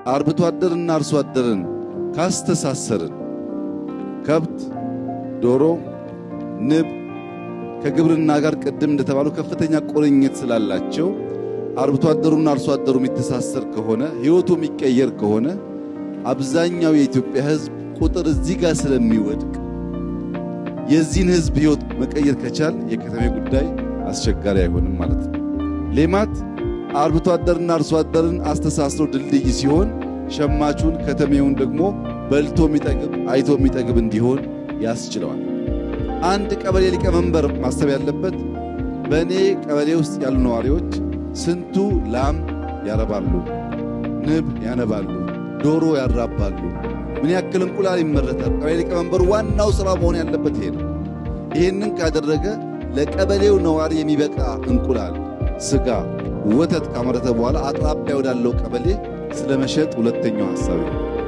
አርብቶ አደርና አርሶ አደርን ካስተሳሰርን ከብት፣ ዶሮ፣ ንብ ከግብርና ጋር ቅድም እንደተባለው ከፍተኛ ቁርኝት ስላላቸው አርብቶ አደሩና አርሶ አደሩ የሚተሳሰር ከሆነ ሕይወቱ የሚቀየር ከሆነ አብዛኛው የኢትዮጵያ ሕዝብ ቁጥር እዚህ ጋር ስለሚወድቅ የዚህን ሕዝብ ሕይወት መቀየር ከቻል የከተሜ ጉዳይ አስቸጋሪ አይሆንም ማለት ነው። ሌማት አርብቶ አደርና አርሶ አደርን አስተሳስሮ ድልድይ ሲሆን ሸማቹን ከተሜውን ደግሞ በልቶ የሚጠግብ አይቶ የሚጠግብ እንዲሆን ያስችለዋል። አንድ ቀበሌ ሊቀመንበር ማሰብ ያለበት በእኔ ቀበሌ ውስጥ ያሉ ነዋሪዎች ስንቱ ላም ያረባሉ፣ ንብ ያነባሉ፣ ዶሮ ያራባሉ፣ ምን ያክል እንቁላል ይመረታል። ቀበሌ ሊቀመንበሩ ዋናው ሥራ መሆን ያለበት ይሄ ነው። ይህንን ካደረገ ለቀበሌው ነዋሪ የሚበቃ እንቁላል፣ ስጋ፣ ወተት ካመረተ በኋላ አቅራቢያ ወዳለው ቀበሌ ስለመሸጥ ሁለተኛው ሐሳብ ነው።